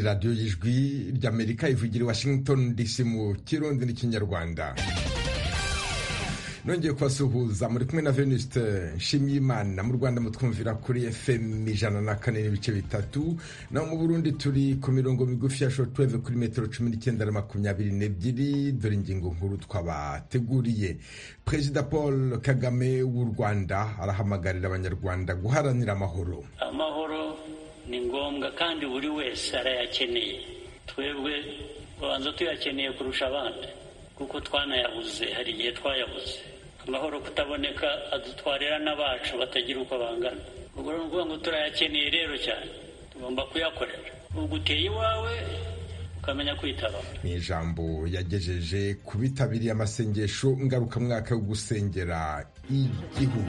radiyo y'ijwi ry'amerika ivugira i washington dc mu kirundi n'ikinyarwanda nongeye kubasuhuza muri kumwe na venuste nshimyimana mu rwanda mutwumvira kuri fm ijana na kane n'ibice bitatu naho mu burundi turi ku mirongo migufi ya shotweve kuri metero cumi n'icyenda na makumyabiri n'ebyiri dore ingingo nkuru twabateguriye perezida paul kagame w'u rwanda arahamagarira abanyarwanda guharanira amahoro amahoro ni ngombwa kandi buri wese arayakeneye twebwe tubanza tuyakeneye kurusha abandi kuko twanayabuze hari igihe twayabuze amahoro kutaboneka adutwarira n'abacu batagira uko bangana ubwo ni ukuvuga ngo turayakeneye rero cyane tugomba kuyakorera ubwo uteye iwawe ukamenya kwitabara ni ijambo yagejeje ku bitabiriye amasengesho ngarukamwaka yo gusengera igihugu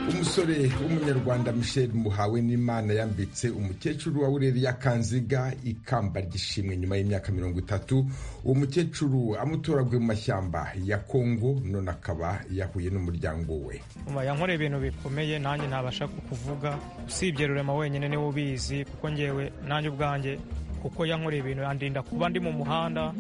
umusore w'umunyarwanda michel muhawe n'imana yambitse umukecuru wa bureriya kanziga ikamba ry'ishimwe nyuma y'imyaka mirongo itatu uwo mukecuru amutoraguye mu mashyamba ya kongo none akaba yahuye n'umuryango we yankore ibintu bikomeye nanjye ntabasha kukuvuga usibye rurema wenyine niwe ubizi kuko ngewe nanjye ubwanjye kuko yankoreye ibintu yandinda kuba ndi mu muhanda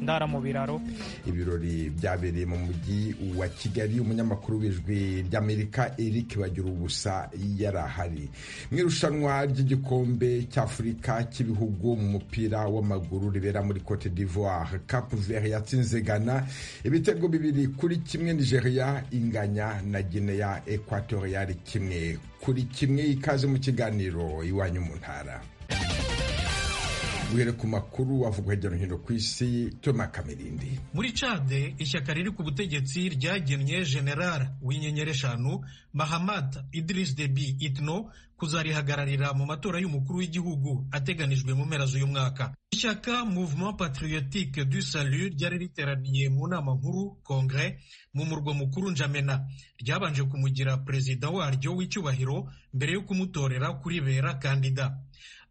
ndara mu biraro ibirori byabereye mu mujyi wa kigali umunyamakuru w'ijwi ry'amerika eric bagira ubusa yarahari mu irushanwa ry'igikombe cy'afurika cy'ibihugu mu mupira w'amaguru ribera muri cote d'ivoire cap vert yatsinze ghana ibitego bibiri kuri kimwe nigeria inganya na guinea equatorial kimwe kuri kimwe ikaze mu kiganiro iwanyu mu ntara guhera ku makuru avugwa hirya no hino ku isi toma kamirindi muri cade ishyaka riri ku butegetsi ryagennye general w'inyenyeri eshanu mahamad idiris debi itno kuzarihagararira mu matora y'umukuru w'igihugu ateganijwe mu mpera z'uyu mwaka ishyaka mouvement patriotique du salut ryari riteraniye mu nama nkuru congre mu murwa mukuru njamena ryabanje kumugira perezida waryo w'icyubahiro mbere yo kumutorera kuribera kandida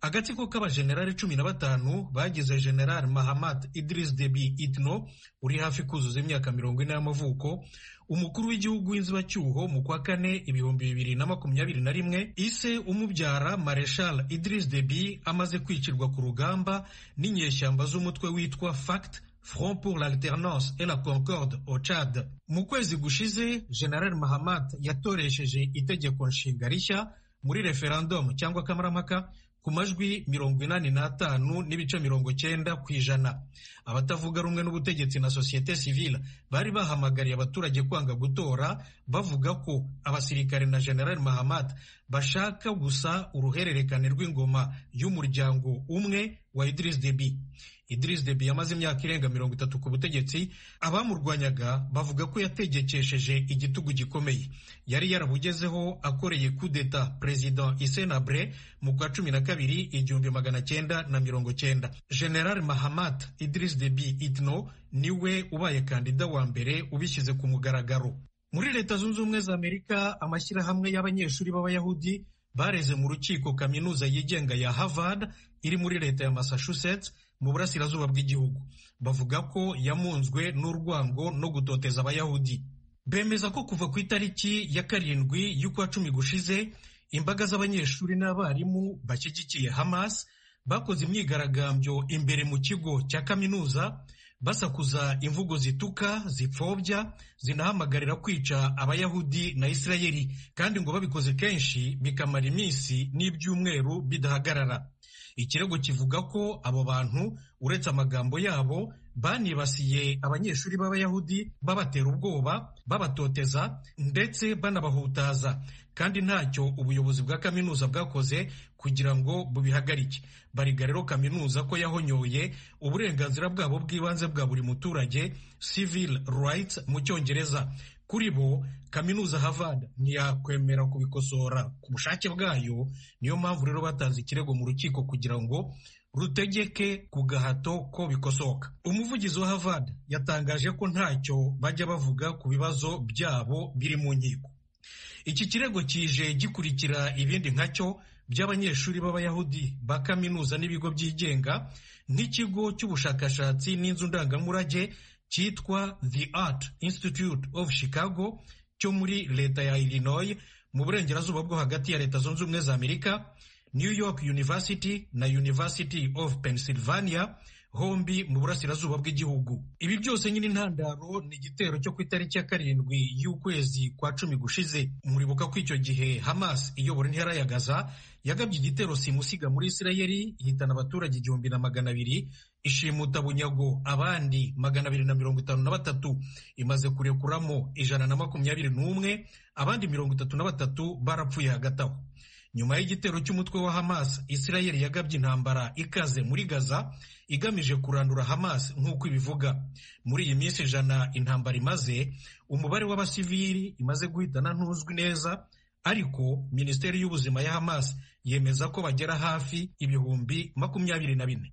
agatsiko k'abajenerali cumi na batanu bagize general mahamat idris debi itno uri hafi kuzuza imyaka mirongo ine y'amavuko umukuru w'igihugu w'inzibacyuho mu kwa kane ibihumbi bibiri na makumyabiri na rimwe ise umubyara mareshal idris debi amaze kwicirwa ku rugamba n'inyeshyamba z'umutwe witwa fact Front pour l'alternance et la concorde au Chad. Mu kwezi gushize, General Mahamat yatoresheje itegeko nshinga rishya muri referendum cyangwa kamarampaka ku majwi mirongo inani n'atanu n'ibice mirongo cyenda ku ijana abatavuga rumwe n'ubutegetsi na sosiyete sivile bari bahamagariye abaturage kwanga gutora bavuga ko abasirikare na general mahamat bashaka gusa uruhererekane rw'ingoma y'umuryango umwe wa Idris Deby Idris Deby yamaze imyaka irenga mirongo itatu ku butegetsi abamurwanyaga bavuga ko yategekesheje igitugu gikomeye yari yarabugezeho akoreye kudeta perezida Isenabre mu kwa cumi na kabiri igihumbi magana cyenda na mirongo cyenda General Mahamat Idris Deby Itno niwe ubaye kandida wa mbere ubishyize ku mugaragaro muri leta zunze ubumwe za Amerika amashyirahamwe y'abanyeshuri b'abayahudi bareze mu rukiko kaminuza yigenga ya Harvard iri muri leta ya Massachusetts mu burasirazuba bw'igihugu bavuga ko yamunzwe n'urwango no gutoteza abayahudi bemeza ko kuva ku itariki ya karindwi y'ukwa cumi gushize imbaga z'abanyeshuri n'abarimu bashyigikiye hamas bakoze imyigaragambyo imbere mu kigo cya kaminuza basakuza imvugo zituka zipfobya zinahamagarira kwica abayahudi na isirayeli kandi ngo babikoze kenshi bikamara iminsi n'ibyumweru bidahagarara ikirego kivuga ko abo bantu uretse amagambo yabo banibasiye abanyeshuri b'abayahudi babatera ubwoba babatoteza ndetse banabahutaza kandi ntacyo ubuyobozi bwa kaminuza bwakoze kugira ngo bubihagarike bariga rero kaminuza ko yahonyoye uburenganzira bwabo bw'ibanze bwa buri muturage civil rights mu cyongereza kuri bo kaminuza Harvard ntiyakwemera kubikosora ku bushake bwayo niyo mpamvu rero batanze ikirego mu rukiko kugira ngo rutegeke ku gahato ko bikosoka umuvugizi wa Harvard yatangaje ko ntacyo bajya bavuga ku bibazo byabo biri mu nkiko iki kirego kije gikurikira ibindi nkacyo by'abanyeshuri b'abayahudi ba kaminuza n'ibigo byigenga nk'ikigo cy'ubushakashatsi n'inzu ndangamurage cyitwa the art institute of chicago cyo muri leta ya illinois mu burengerazuba bwo hagati ya leta zunze ubumwe za amerika new york university na university of pennsylvania hombi mu burasirazuba bw'igihugu ibi byose nyine intandaro ni igitero cyo ku itariki ya karindwi y'ukwezi kwa cumi gushize muribuka ko icyo gihe hamas iyobora intera ya gaza yagabye igitero simusiga muri isirayeli ihitana abaturage igihumbi na magana abiri ishimuta bunyago abandi magana abiri na mirongo itanu na batatu imaze kurekuramo ijana na makumyabiri n'umwe abandi mirongo itatu na batatu barapfuye hagati aho nyuma y'igitero cy'umutwe wa hamas isirayeli yagabye intambara ikaze muri gaza igamije kurandura hamas nk'uko ibivuga muri iyi minsi ijana intambara imaze umubare w'abasivili imaze guhitana ntuzwi neza ariko minisiteri y'ubuzima ya hamas yemeza ko bagera hafi ibihumbi makumyabiri na bine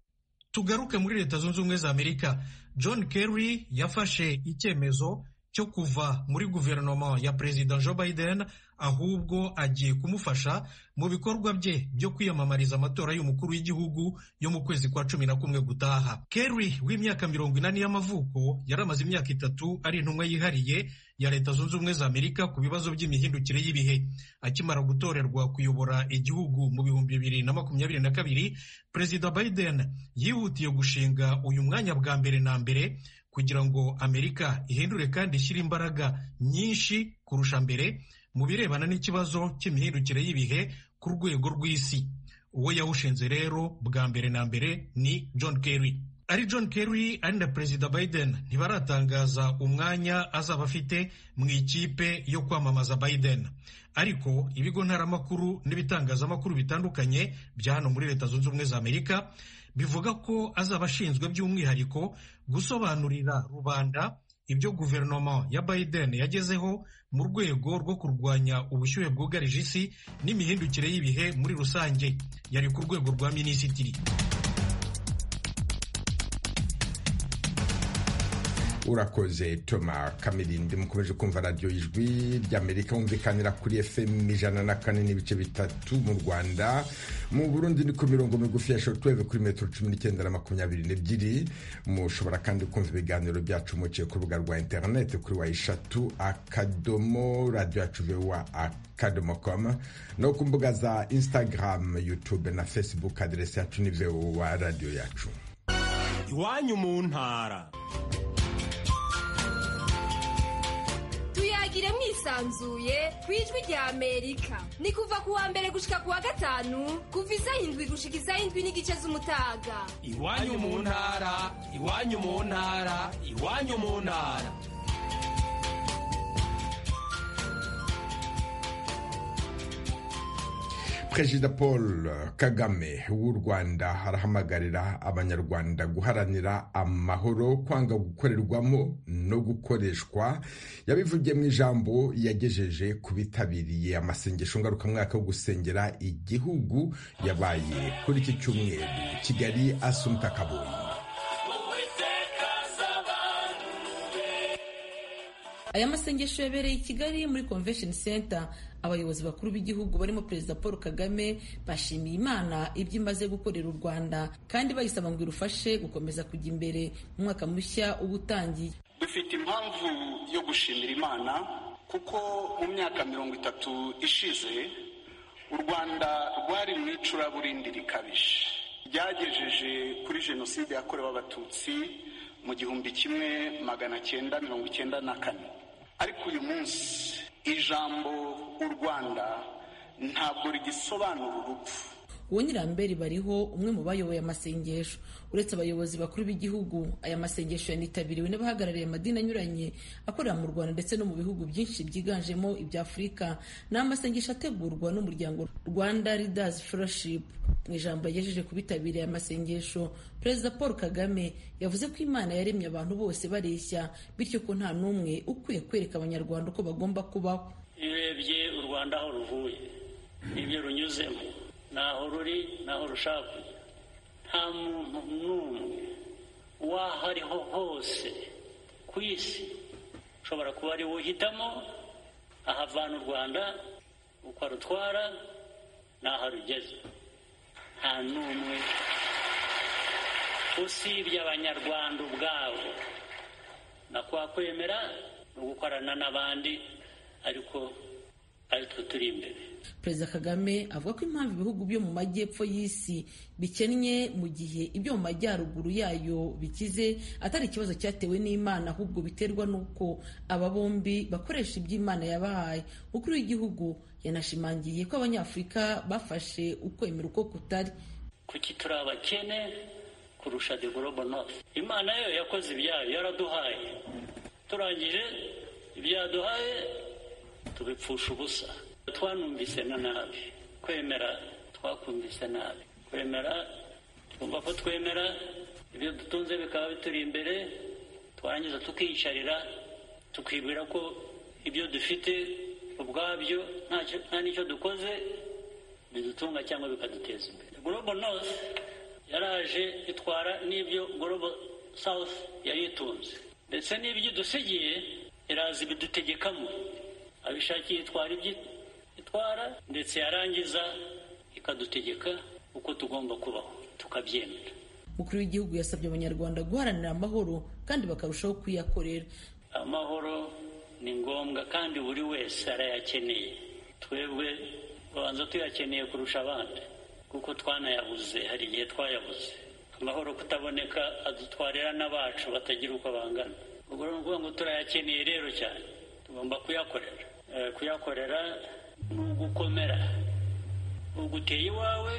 tugaruke muri leta zunze ubumwe za amerika john kerry yafashe icyemezo cyo kuva muri guverinoma ya perezida joe biden ahubwo agiye kumufasha mu bikorwa bye byo kwiyamamariza amatora y'umukuru w'igihugu yo mu kwezi kwa cumi na kumwe gutaha kerry w'imyaka mirongo inani y'amavuko yari amaze imyaka itatu ari intumwa yihariye ya leta zunze ubumwe za amerika ku bibazo by'imihindukire y'ibihe akimara gutorerwa kuyobora igihugu mu bihumbi bibiri na makumyabiri na kabiri perezida biden yihutiye gushinga uyu mwanya bwa mbere na mbere kugira ngo amerika ihindure kandi ishyire imbaraga nyinshi kurusha mbere mu birebana n'ikibazo cy'imihindukire y'ibihe ku rwego rw'isi uwo yawushinze rero bwa mbere na mbere ni john kerry ari john kerry ari na perezida biden ntibaratangaza umwanya azaba afite mu ikipe yo kwamamaza biden ariko ibigo ntaramakuru n'ibitangazamakuru bitandukanye bya hano muri leta zunze ubumwe za amerika bivuga ko azaba ashinzwe by'umwihariko gusobanurira rubanda ibyo guverinoma ya biden yagezeho mu rwego rwo kurwanya ubushyuhe bwugarije isi n'imihindukire y'ibihe muri rusange yari ku rwego rwa minisitiri urakoze toma kamirindi mukomeje kumva radiyo ijwi ry'amerika wumvikanira kuri fm ijana na kane n'ibice bitatu mu rwanda mu burundi ni ku mirongo migufi ya shortwave kuri metero cumi n'icyenda na makumyabiri n'ebyiri mushobora kandi kumva ibiganiro byacu muciye ku rubuga rwa interineti kuri wa eshatu akadomo radiyo yacu vewa akadomo komu no ku mbuga za instagram youtube na facebook aderesi yacu ni vewa radiyo yacu iwanyu mu ntara tuyagire mwisanzuye ku ijwi rya amerika ni kuva ku wa mbere gushika ku wa gatanu kuva isaha indwi gushika isaha indwi n'igice z'umutaga iwanyu mu ntara iwanyu mu ntara iwanyu mu ntara perezida paul kagame w'u rwanda arahamagarira abanyarwanda guharanira amahoro kwanga gukorerwamo no gukoreshwa yabivugiye mu ijambo yagejeje ku bitabiriye amasengesho ngarukamwaka yo gusengera igihugu yabaye kuri iki cyumweru kigali asumta kabuye aya masengesho yabereye i kigali muri convention center abayobozi bakuru b'igihugu barimo perezida paul kagame bashimiye imana ibyo imaze gukorera u rwanda kandi bayisaba ngo irufashe gukomeza kujya imbere umwaka mushya uba utangiye dufite impamvu yo gushimira imana kuko mu myaka mirongo itatu ishize u rwanda rwari mu icuraburindi rikabije ryagejeje kuri jenoside yakorewe abatutsi mu gihumbi kimwe magana cyenda mirongo icyenda na kane ariko uyu munsi ijambo u rwanda ntabwo rigisobanura urupfu uwo nyirambere bariho umwe mu bayoboye amasengesho uretse abayobozi bakuru b'igihugu aya masengesho yanitabiriwe n'abahagarariye amadini anyuranye akorera mu rwanda ndetse no mu bihugu byinshi byiganjemo ibya afurika ni amasengesho ategurwa n'umuryango rwanda leaders fellowship mu ijambo yagejeje ku bitabiriye amasengesho perezida paul kagame yavuze ko imana yaremye abantu bose bareshya bityo ko nta n'umwe ukwiye kwereka abanyarwanda uko bagomba kubaho iyo urebye u rwanda aho ruvuye n'ibyo runyuzemo naho ruri naho rushaka nta muntu n'umwe w'aho ariho hose ku isi ushobora kuba ari uhitamo ahavana u rwanda uko arutwara n'aho arugeze nta n'umwe usibye abanyarwanda ubwabo nakwa kwemera no gukorana n'abandi ariko aritwe turi imbere perezida kagame avuga ko impamvu ibihugu byo mu majyepfo y'isi bikennye mu gihe ibyo mu majyaruguru yayo bikize atari ikibazo cyatewe n'imana ahubwo biterwa n'uko aba bombi bakoresha ibyo imana yabahaye umukuru w'igihugu yanashimangiye ko abanyafurika bafashe ukwemera uko kutari kuki turi abakene kurusha the global north imana yo yakoze ibyayo yaraduhaye turangije ibyaduhaye tubipfusha ubusa twanumvise na nabi kwemera twakumvise nabi kwemera twumva ko twemera ibyo dutunze bikaba bituri imbere twarangiza tukiyicarira tukibwira ko ibyo dufite ubwabyo ntacyo- nta n'icyo dukoze bidutunga cyangwa bikaduteza imbere global north yaraje itwara n'ibyo global south yari itunze ndetse n'ibyo idusigiye iraza ibidutegekamo abishakiye itwara ibyo itwara ndetse yarangiza ikadutegeka uko tugomba kubaho tukabyemera umukuru w'igihugu yasabye abanyarwanda guharanira amahoro kandi bakarushaho kuyakorera amahoro ni ngombwa kandi buri wese arayakeneye twebwe babanza tuyakeneye kurusha abandi kuko twanayabuze hari igihe twayabuze amahoro kutaboneka adutwarira n'abacu batagira uko bangana ubwo rero ni ukuvuga ngo turayakeneye rero cyane tugomba kuyakorera Eh, kuyakorera ni ugukomera ubwo uteye iwawe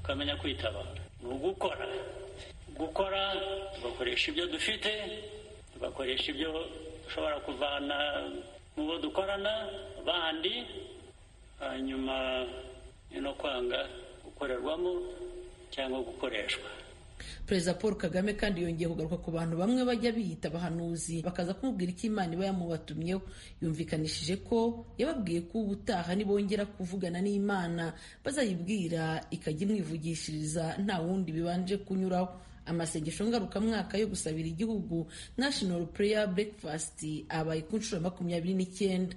ukamenya kwitabara ni ugukora gukora tugakoresha ibyo dufite tugakoresha ibyo dushobora kuvana mu bo dukorana bandi hanyuma ni no kwanga gukorerwamo cyangwa gukoreshwa perezida paul kagame kandi yongeye kugaruka ku bantu bamwe bajya biyita abahanuzi bakaza kumubwira icyo imana iba yamubatumyeho yumvikanishije ko yababwiye ko ubutaha nibongera kuvugana n'imana bazayibwira ikajya imwivugishiriza nta wundi bibanje kunyuraho amasengesho ngarukamwaka yo gusabira igihugu national prayer breakfast abaye ku nshuro ya makumyabiri n'icyenda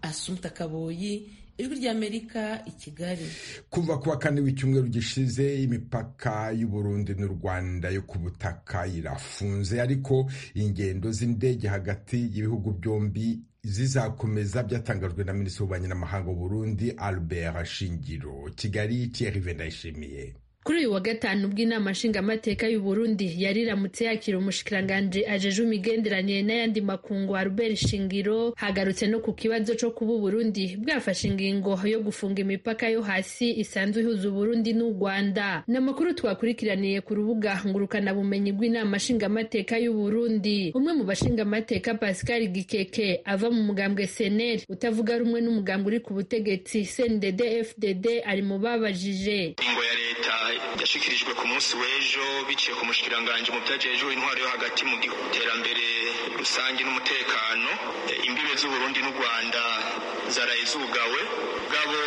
asumta kaboyi ijwi ry'amerika i kigali kuva kuwa kane w'icyumweru gishize imipaka y'u Burundi n'u Rwanda yo ku butaka irafunze ariko ingendo z'indege hagati y'ibihugu byombi zizakomeza byatangajwe na minisitiri w'ububanyi n'amahanga w'u Burundi Albert Shingiro Kigali Thierry Vendayishimiye Kuri uyu wa gatanu ubwo inama nshingamateka y'u Burundi yari iramutse yakira umushikiranganji ajejwe imigenderanire n'ayandi makungu Albert Shingiro hagarutse no ku kibazo co kuba u Burundi bwafashe ingingo yo gufunga imipaka yo hasi isanzwe ihuza u Burundi n'u Rwanda. Ni amakuru twakurikiraniye ku rubuga ngurukana bumenyi rw'inama nshingamateka y'u Burundi. Umwe mu bashingamateka Pascal Gikeke ava mu mugambwe CNL utavuga rumwe n'umugambwe uri ku butegetsi CNDD FDD ari mu babajije. ingo ya leta yashikirijwe ku munsi w'ejo biciye ku mushikiranganje mu byajejwe intwaro yo hagati mu gihugu iterambere rusange n'umutekano E, imbibe z'uburundi n'u rwanda zaraye zugawe bwabo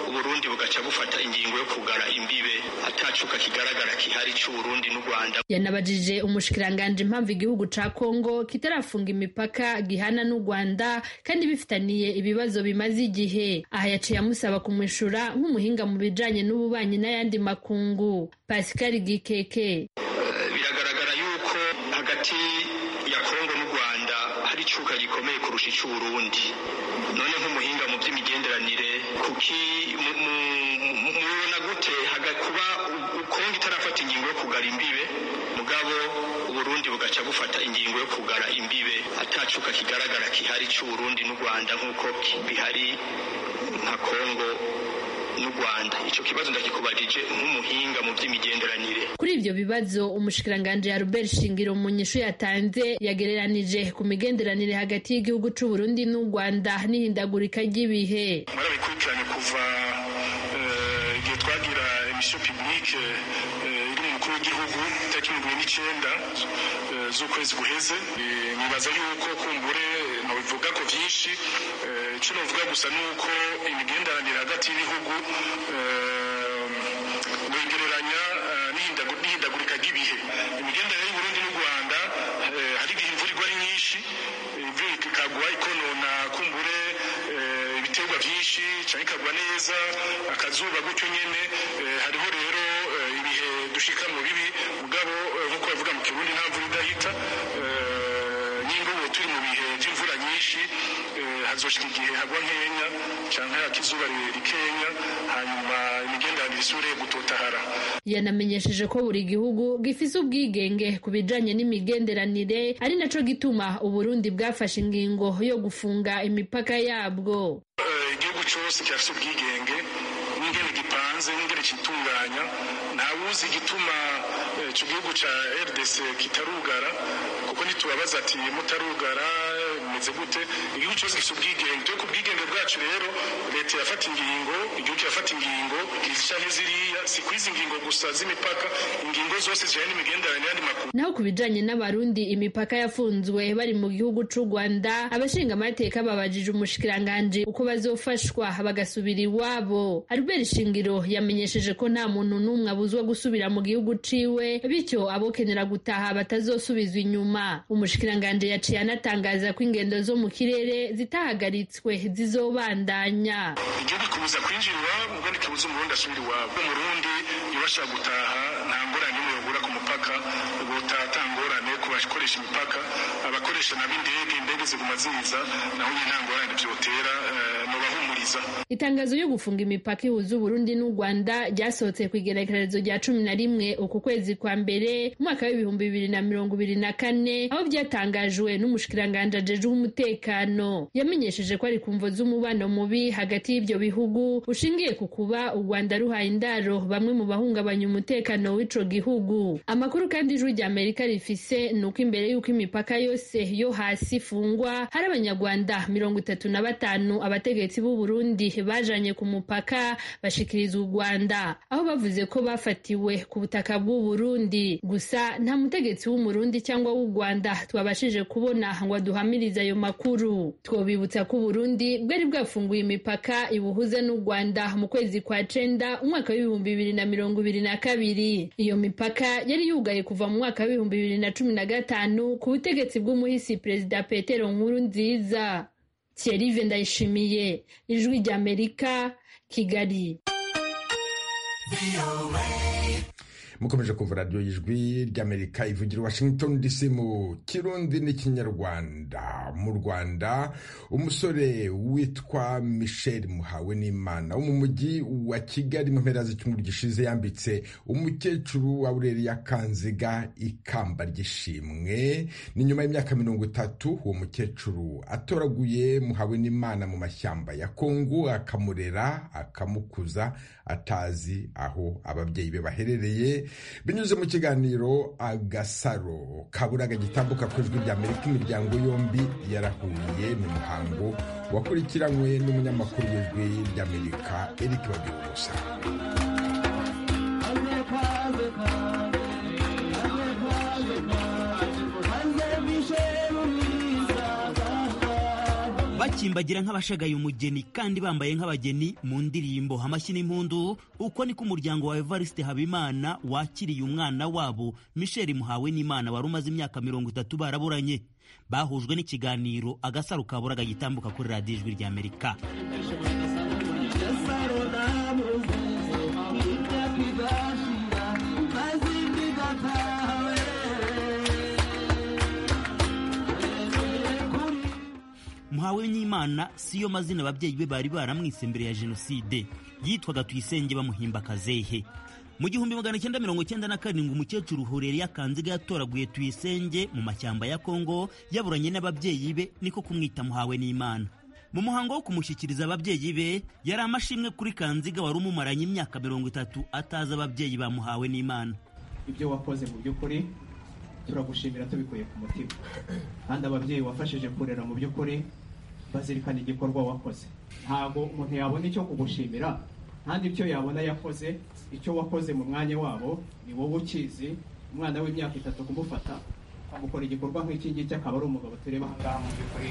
uburundi bugaca bufata ingingo yo kugara imbibe atacuka kigaragara kihari c'uburundi n'u rwanda yanabajije umushikiranganji impamvu igihugu ca kongo kitarafunga imipaka gihana n'u rwanda kandi bifitaniye ibibazo bimaze igihe aha yaciye amusaba kumwishura nk'umuhinga mu bijanye n'ububanyi n'ayandi makungu pascal gikeke biragaragara yuko hagati ya kongo n'u rwanda hari icuka gikomeye kurusha icy'uburundi none nk'umuhinga mu by'imigenderanire kuki mu- mu- mu- mubibona gute haga- kuba u- u- kongo itarafata ingingo yo kugara imbibe mugabo uburundi bugaca bufata ingingo yo kugara imbibe atacuka kigaragara kihari cy'uburundi n'u rwanda nk'uko ki- bihari nka kongo n'u rwanda icyo kibazo ndakikubajije nk'umuhinga mu by'imigenderanire kuri ibyo bibazo umushikiranganji Albert Shingiro mu nyishu yatanze yagereranije ku migenderanire hagati y'igihugu c'u Burundi n'u Rwanda n'ihindagurika ry'ibihe mwarabikurikiranye kuva eh, igihe twagira emisiyo pibulike iri mu mukuru w'igihugu tariki mirongo ine n'icyenda eh, z'ukwezi guheze Eh, nibaza yuko kumbure ntabivuga ko byinshi Eh, icyo navuga gusa ni uko imigenderanire hagati y'ibihugu eh, begereranya eh, n'ihindagu- n'ihindagurika ry'ibihe imigenderanire y'uburundi n'u rwanda eh, rica rikagwa neza akazuba gutyo nyine hariho rero ibihe dushika mu bibi ubwabo nk'uko bavuga mu kirundi nta mvura idahita nyinga ubu turi mu bihe by'imvura nyinshi hazoshika igihe hagwa nkenya cyangwa yaka izuba rikenya hanyuma imigenderanire isubire gutotahara yanamenyesheje ko buri gihugu gifise ubwigenge ku bijanye n'imigenderanire ari naco gituma uburundi bwafashe ingingo yo gufunga imipaka yabwo igihugu cyose cyafite ubwigenge n'ingene gipanze n'ingene kitunganya ntawuzi igituma icyo gihugu cya rdc kitarugara kuko ntitubabaza ati mutarugara bimeze gute igihugu cyose gifite ubwigenge twe ku bwigenge bwacu rero leta yafata ingingo igihugu kirafata ingingo izi canke ziriya si kuri izi ngingo gusa z'imipaka ingingo zose zijanye n'imigenderanire y'andi makuru naho ku bijanye n'abarundi imipaka yafunzwe bari mu gihugu c'u rwanda abashinga amateka babajije umushikiranganji uko bazofashwa bagasubira iwabo albert shingiro yamenyesheje ko nta muntu n'umwe abuzwa gusubira mu gihugu ciwe bityo abokenera gutaha batazosubizwa inyuma umushikiranganji yaciye anatangaza ko ingendo zo mu kirere zitahagaritswe zizobandanya igihugu kibuza kwinjirwa ubundi kibuza umurundi asubira iwabo umurundi iyo bashaka gutaha nta ngorane imwe yogura ku mupaka ubutaha ata ngorane ku bakoresha imipaka abakoresha nabo indege indege ziguma ziza naho nyine nta ngorane byotera mubahumuriza itangazo yo gufunga imipaka ihuza uburundi n'u rwanda ryasohotse ku igerekerezo rya cumi na rimwe uku kwezi kwa mbere umwaka w'ibihumbi bibiri na mirongo ibiri na kane aho byatangajwe n'umushikiranganji ajejwe umutekano yamenyesheje ko ari ku mvo z'umubano mubi hagati y'ibyo bihugu ushingiye ku kuba u rwanda ruhaye indaro bamwe mu bahungabanya umutekano w'ico gihugu amakuru kandi ijwi rya amerika rifise ni uko imbere y'uko imipaka yose yo hasi ifungwa hari abanyarwanda mirongo itatu na batanu abategetsi b'u burundi bajanye ku mupaka bashikiriza u rwanda aho bavuze ko bafatiwe ku butaka bw'u burundi gusa nta mutegetsi w'umurundi cyangwa w'u rwanda twabashije kubona ngo aduhamirize ayo makuru twobibutsa ko uburundi bwari bwafunguye imipaka ibuhuza n'u rwanda mu kwezi kwa cenda umwaka w'ibihumbi bibiri na mirongo ibiri na kabiri iyo mipaka yari yugaye kuva mu mwaka w'ibihumbi bibiri na cumi na gatanu ku butegetsi bw'umuhisi perezida petero nkuru nziza Thierry Ndayishimiye ijwi ry'Amerika Kigali mukomeje kumva radiyo y'ijwi ry'amerika ivugira washington dc mu kirundi n'ikinyarwanda mu rwanda umusore witwa michel muhawe n'imana wo mu mujyi wa kigali mu mpera z'icyumweru gishize yambitse umukecuru wa bureriya kanziga ikamba ry'ishimwe ni nyuma y'imyaka mirongo itatu uwo mukecuru atoraguye muhawe n'imana mu mashyamba ya kongo akamurera akamukuza atazi aho ababyeyi be baherereye binyuze mu kiganiro agasaro kaburaga gitambuka ku ijwi ry'amerika imiryango yombi yarahuye mu muhango wakurikiranywe n'umunyamakuru w'ijwi ry'amerika eric bagirugusa bakimbagira nk'abashagaye umugeni kandi bambaye nk'abageni mu ndirimbo amashyi n'impundu uko niko umuryango wa evariste habimana wakiriye umwana wabo misheli muhawe n'imana wari umaze imyaka mirongo itatu baraburanye bahujwe n'ikiganiro agasaro kaburaga gitambuka kuri radiyo ijwi ry'amerika muhawe n'imana siyo mazina ababyeyi be bari baramwise mbere ya jenoside yitwaga tuyisenge bamuhimba akazehe mu gihumbi magana cyenda mirongo cyenda na karindwi umukecuru hureriya kanziga yatoraguye tuyisenge mu mashyamba ya kongo yaburanye n'ababyeyi be niko kumwita muhawe n'imana mu muhango wo kumushyikiriza ababyeyi be yari amashimwe kuri kanziga wari umumaranye imyaka mirongo itatu atazi ababyeyi bamuhawe n'imana ibyo wakoze mu by'ukuri turagushimira tubikuye ku mutima kandi ababyeyi wafashije kurera mu by'ukuri bazirikana igikorwa wakoze ntabwo umuntu yabona icyo kugushimira kandi icyo yabona yakoze icyo wakoze mu mwanya wabo ni wowe ukizi umwana w'imyaka itatu kumufata amukora igikorwa nk'iki ngiki akaba ari umugabo tureba aha ngaha mu by'ukuri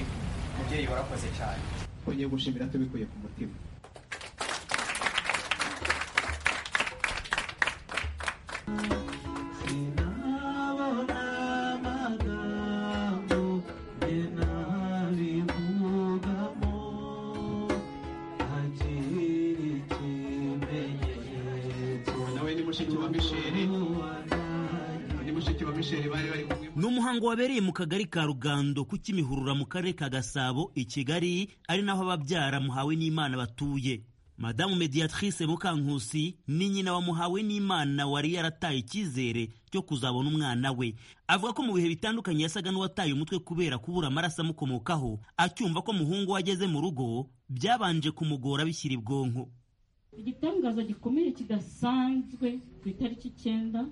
mubyeyi warakoze cyane twongeye gushimira tubikuye ku mutima I did. mushiki wa misheri ni mushiki wa misheri bari bari kumwe ni umuhango wabereye mu kagari ka rugando ku kimihurura mu karere ka gasabo i kigali ari naho ababyara muhawe n'imana batuye madamu mediatrice mukankusi ni nyina wa muhawe n'imana wari yarataye icyizere cyo kuzabona umwana we avuga ko mu bihe bitandukanye yasaga n'uwataye umutwe kubera kubura amaraso amukomokaho acyumva ko muhungu we ageze mu rugo byabanje kumugora bishyira ibwonko igitangaza gikomeye kidasanzwe ku itariki icyenda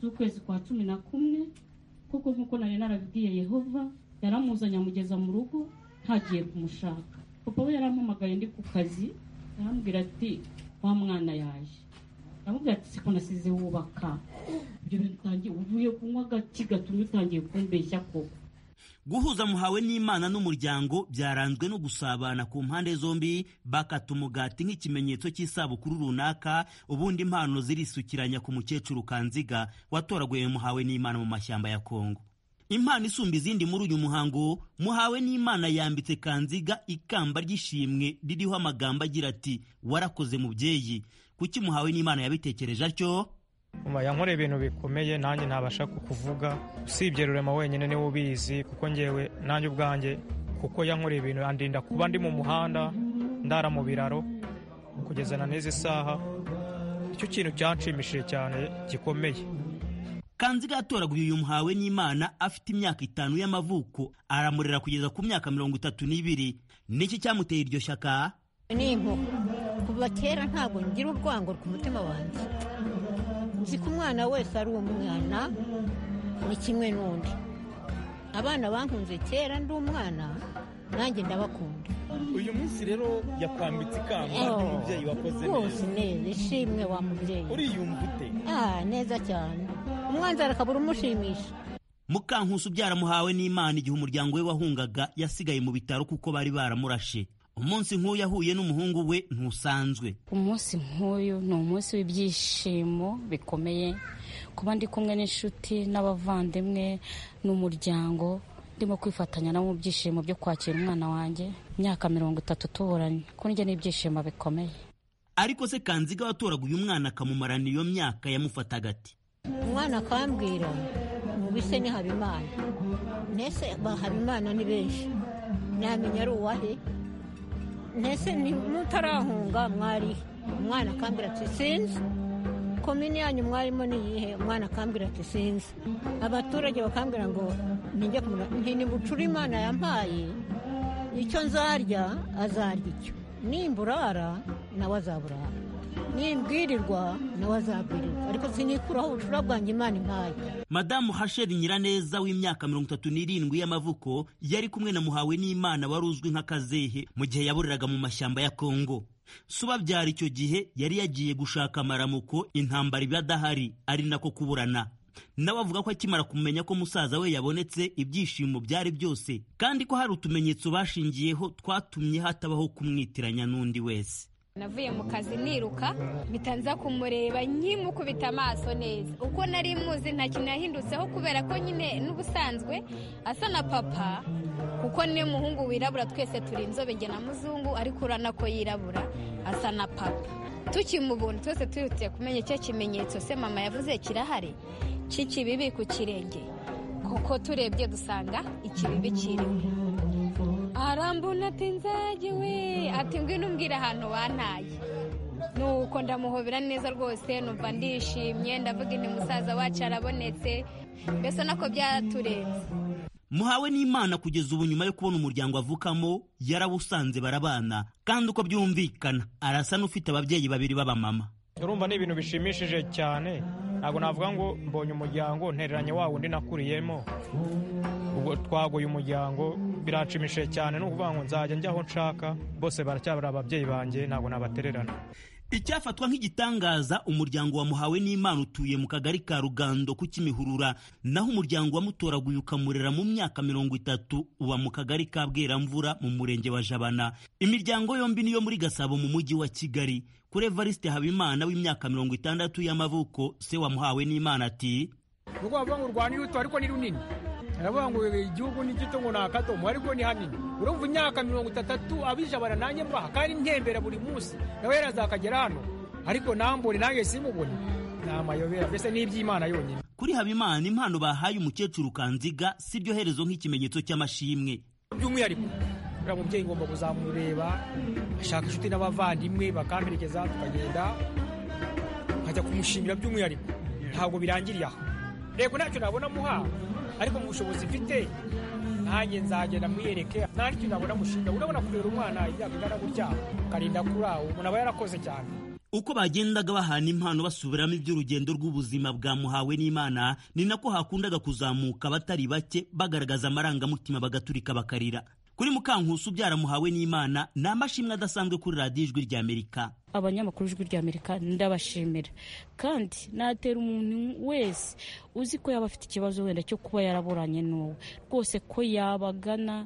z'ukwezi kwa cumi na kumwe kuko nk'uko nari narabibwiye yehova yaramuzanye amugeza mu rugo ntagiye kumushaka papa we yarampamagaye ndi ku kazi arambwira ati wa mwana yaje aramubwira ati siko nasize wubaka ibyo bintu utangiye uvuye kunywa agati gatumye utangiye kumbeshya koko guhuza muhawe n'imana n'umuryango byaranzwe no gusabana ku mpande zombi bakata umugati nk'ikimenyetso cy'isabukuru runaka ubundi impano zirisukiranya ku mukecuru kanziga watoraguye muhawe n'imana mu mashyamba ya kongo impano isumba izindi muri uyu muhango muhawe n'imana yambitse kanziga ikamba ry'ishimwe ririho amagambo agira ati warakoze mubyeyi kuki muhawe n'imana yabitekereje atyo Mama yankora ibintu bikomeye nanjye ntabasha kukuvuga usibye rurema wenyine niwe ubizi kuko ngewe nanjye ubwanjye kuko yankora ibintu andinda kuba ndi mu muhanda ndara mu biraro kugeza na n'izi saha icyo kintu cyanshimishije cyane gikomeye kanziga yatoraguye uyu muhawe n'imana afite imyaka itanu y'amavuko aramurera kugeza ku myaka mirongo itatu n'ibiri niki cyamuteye iryo shyaka ni inkoko kuva kera ntabwo ngira urwango ku mutima wanjye nzi ko umwana wese ari umwana ni kimwe n'undi abana bankunze kera ndi umwana nanjye ndabakunda uyu munsi rero yakwambitse ikamba ry'umubyeyi wakoze rwose neza ishimwe wa mubyeyi uriyumva ute Ah, neza cyane umwanzara akabura umushimisha mukankusi ubyara muhawe n'imana igihe umuryango we wahungaga yasigaye mu bitaro kuko bari baramurashe umunsi nk'uyu ahuye n'umuhungu we ntusanzwe umunsi nk'uyu ni umunsi w'ibyishimo bikomeye kuba ndi kumwe n'inshuti n'abavandimwe n'umuryango ndimo kwifatanya nabo mu byishimo byo kwakira umwana wanjye imyaka mirongo itatu tuburanye ko njye n'ibyishimo bikomeye ariko se kanziga watoraga uyu mwana akamumarana iyo myaka yamufataga ati umwana akambwira mubise ni habimana mbese habimana ni benshi namenya ari uwahe ntese mutarahunga mwari umwana akambwira ati sinzi komini yanyu mwarimo niyihe umwana akambwira ati sinzi abaturage bakambwira ngo nijye kumenya nti nimucure imana yampaye icyo nzarya azarya icyo nimburara nawe azaburara nimbwirirwa nawe azabwirirwa ariko sinikuraho ubucura bwanjye imana impaye madamu hasheri nyiraneza w'imyaka mirongo itatu n'irindwi y'amavuko yari kumwe na muhawe n'imana wari uzwi nka kazehe mu gihe yaburiraga mu mashyamba ya kongo subabyara icyo gihe yari yagiye gushaka amaramuko intambara iba adahari ari nako kuburana nawe avuga ko akimara kumenya ko musaza we yabonetse ibyishimo byari byose kandi ko hari utumenyetso bashingiyeho twatumye hatabaho kumwitiranya n'undi wese navuye mu kazi niruka bitanza kumureba nkimukubita amaso neza uko nari muzi nta kintu yahindutseho kubera ko nyine n'ubusanzwe asa na papa kuko niwe muhungu wirabura twese turi inzobe njye na muzungu ariko urabona ko yirabura asa na papa tukimubona twese twihutiye kumenya icyo kimenyetso se mama yavuze kirahari cy'ikibibi ku kirenge kuko turebye dusanga ikibibi kirimo arambona ati nzagiwe ati ngwino umbwire ahantu wantaye nuko ndamuhobera neza rwose numva ndishimye ndavuga inti musaza wacu arabonetse mbese nako byaturenze muhawe n'imana kugeza ubu nyuma yo kubona umuryango avukamo yarawusanze barabana kandi uko byumvikana arasa n'ufite ababyeyi babiri b'abamama urumva ni ibintu bishimishije cyane ntabwo navuga ngo mbonye umuryango ntereranye wa wundi nakuriyemo ubwo twaguye umuryango biranshimishije cyane ni ukuvuga ngo nzajya njya aho nshaka bose baracyabura ababyeyi banjye ntabwo nabatererana icyafatwa nk'igitangaza umuryango wa muhawe n'imana utuye mu kagari ka rugando ku kimihurura naho umuryango wa mutoraguye ukamurera mu myaka mirongo itatu uba mu kagari ka bweramvura mu murenge wa jabana imiryango yombi niyo muri gasabo mu mujyi wa kigali kuri evariste habimana w'imyaka mirongo itandatu y'amavuko se wamuhawe n'imana ati nuko bavuga ngo urwanda iruto ariko ni runini aravuga ngo igihugu ni gito ngo ni akadomo ariko ni hanini urumva imyaka mirongo itatu abijabara nanjye mbaha kandi ntembera buri munsi nawe yarazakagera hano ariko nambone nanjye simubone ni amayobera mbese ni iby'imana yonyine kuri habimana impano bahaye umukecuru kanziga si ryo herezo nk'ikimenyetso cy'amashimwe by'umwihariko uriya mubyeyi ngomba kuzamureba ashaka inshuti n'abavandimwe bakamperekeza tukagenda nkajya kumushimira by'umwihariko ntabwo birangiriye aho rego ntacyo nabona muha ariko mu bushobozi mfite nanjye nzagenda mwiyereke nta n'icyo nabona mushinga urabona kurera umwana imyaka ingana gutya ukarinda kuri aho umuntu aba yarakoze cyane uko bagendaga bahana impano basubiramo iby'urugendo rw'ubuzima bwa muhawe n'imana ni nako hakundaga kuzamuka abatari bake bagaragaza amarangamutima bagaturika bakarira kuri mukankusi ubyara muhawe n'imana ni amashimwe adasanzwe kuri radiyo ijwi rya amerika abanyamakuru ijwi rya amerika ndabashimira kandi natera umuntu wese uzi ko yaba afite ikibazo wenda cyo kuba yaraburanye n'uwe rwose ko yabagana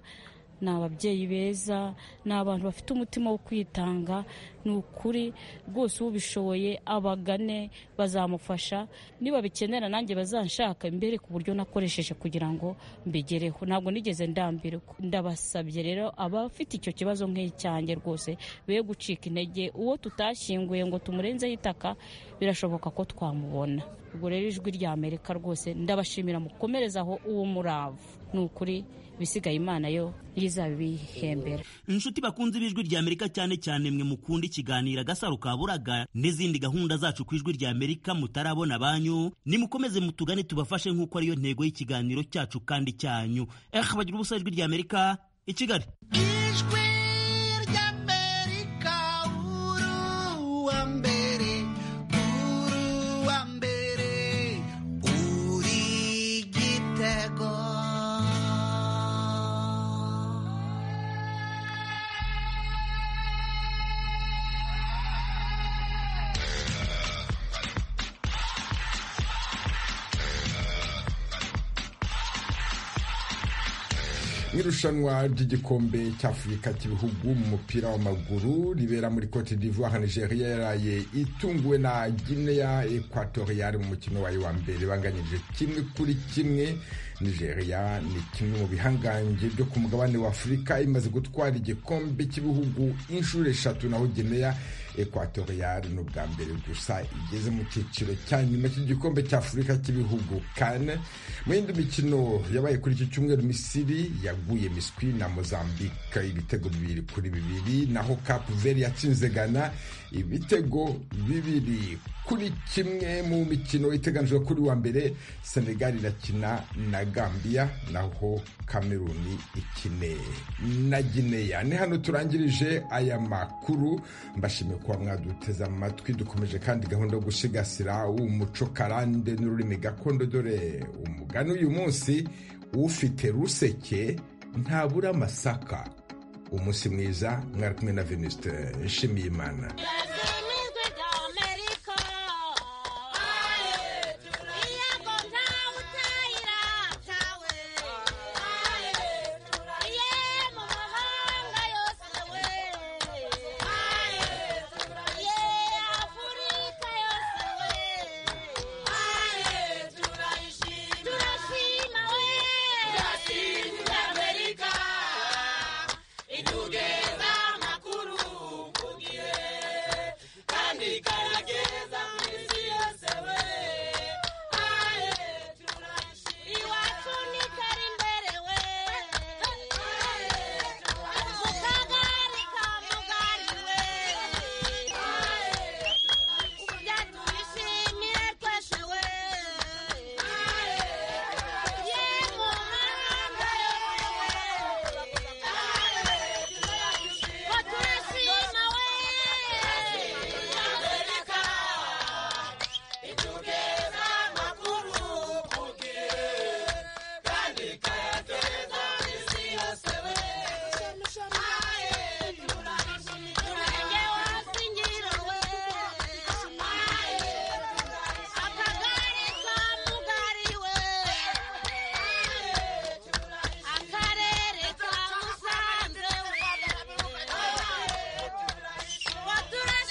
ni ababyeyi beza ni abantu bafite umutima wo kwitanga ni ukuri rwose ubishoboye abagane bazamufasha niba bikenera nanjye bazanshaka imbere ku buryo nakoresheje kugira ngo mbigereho ntabwo nigeze ndambirwa ndabasabye rero abafite icyo kibazo nk'icyanjye rwose be gucika intege uwo tutashyinguye ngo tumurenzeho itaka birashoboka ko twamubona ubwo rero ijwi rya amerika rwose ndabashimira mukomereza aho uwo muravu ni ukuri ibisigaye imana yo yizabihembera inshuti bakunze ibijwi rya amerika cyane cyane mwe mukunda ikiganiro agasaro ka buraga n'izindi gahunda zacu ku ijwi rya amerika mutarabona banyu nimukomeze mutugane tubafashe nk'uko ariyo ntego y'ikiganiro cyacu kandi cyanyu eh bagira ubusa ijwi rya amerika i kigali irushanwa ry'igikombe cy'afurika cy'ibihugu mu mupira w'amaguru ribera muri cote d'ivoire nigeria yaraye itunguwe na guinea equatoriale mu mukino wayo wa mbere banganyije kimwe kuri kimwe nigeria ni kimwe mu bihangange byo ku mugabane wa afurika imaze gutwara igikombe cy'ibihugu inshuro eshatu naho guinea equatoriale ni ubwa mbere gusa igeze mu cyiciro cya nyuma cy'igikombe cy'afurika cy'ibihugu kane mu yindi mikino yabaye kuri iki cyumweru misiri yaguye miswi na mozambique ibitego bibiri kuri bibiri naho capu veri yatsinze gana ibitego bibiri kuri kimwe mu mikino iteganijwe kuri wa mbere senegali irakina na gambia naho kameruni ikine na gineya ni hano turangirije aya makuru mbashimiye kuba mwaduteze amatwi dukomeje kandi gahunda yo gusigasira umuco karande n'ururimi gakondo dore umugani uyu munsi ufite ruseke ntabura amasaka umunsi mwiza mwari kumwe na venuste nshimiyimana